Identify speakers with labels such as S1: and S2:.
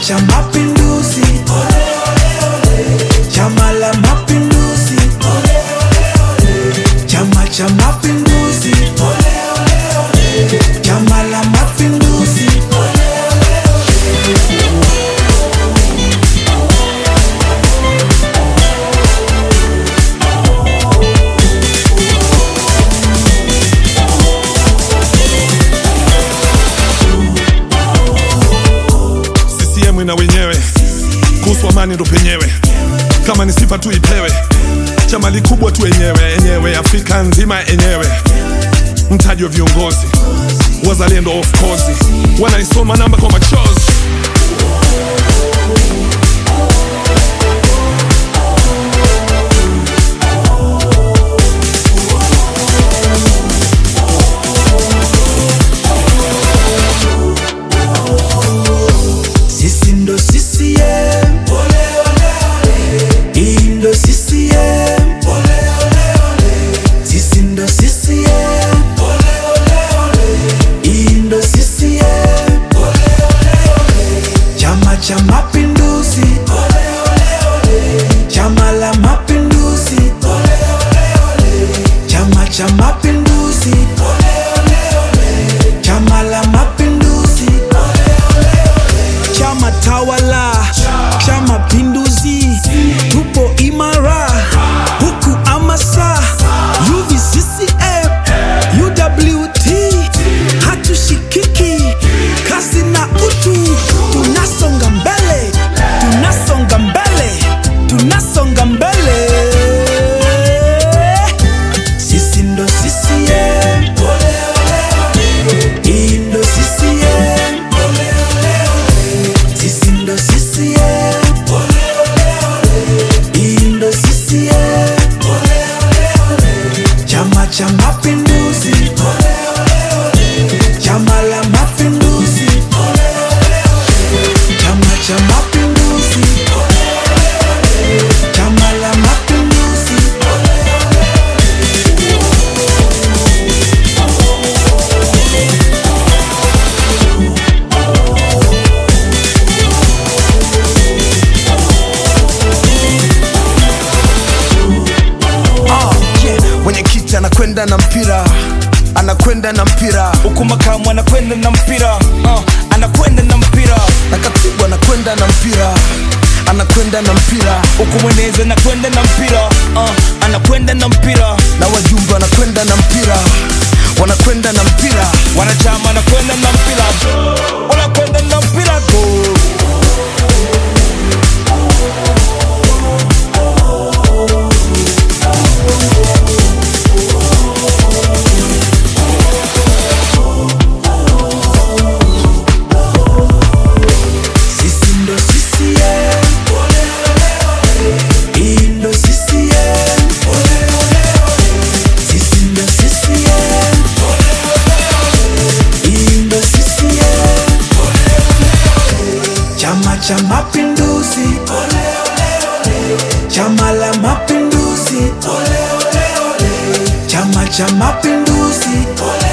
S1: cha Mapinduzi, Chama la Mapinduzi, Chama cha Mapinduzi, Chama la Mapinduzi.
S2: CCM na wenyewe kuhusu amani ndo penyewe, kama ni sifa tu ipewe, chama likubwa tu enyewe enyewe, Afrika nzima enyewe, mtaji wa viongozi wazalendo, of course wanaisoma namba kwa machozi.
S1: Sisi ndo CCM, hii ndo CCM, sisi ndo CCM, hii ndo CCM, Chama cha Mapinduzi, Chama la Mapinduzi, Chama cha Mapinduzi, Chama la Mapinduzi. Chama tawala cha Mapinduzi, tupo imara huku amasa UVCCM, UWT hatushikiki, kasi na utu, tunasonga mbele, tunasonga mbele, tunasonga mbele. Sisi ndo CCM, hii ndo CCM. Sisi ndo CCM, hii ndo CCM, Chama cha Mapinduzi, Chama la Mapinduzi, Chama cha Mapinduzi, Chama la Mapinduzi.
S3: Ah, yeah. Mwenyekiti anakwenda na mpira, anakwenda na mpira,
S4: huku makamu anakwenda na mpira uh, anakwenda na mpira
S3: na katibu anakwenda na mpira, anakwenda na mpira,
S4: huku mwenezi anakwenda na mpira uh, anakwenda na mpira
S3: na wajumbe wanakwenda na mpira, wanakwenda na mpira.
S4: wanachama anakwenda na mpira wanakwenda na mpira go
S1: Sisi ndo CCM, hii ndo CCM, sisi ndo CCM, hii ndo CCM, Chama cha Mapinduzi, Chama la Mapinduzi, Chama cha Mapinduzi,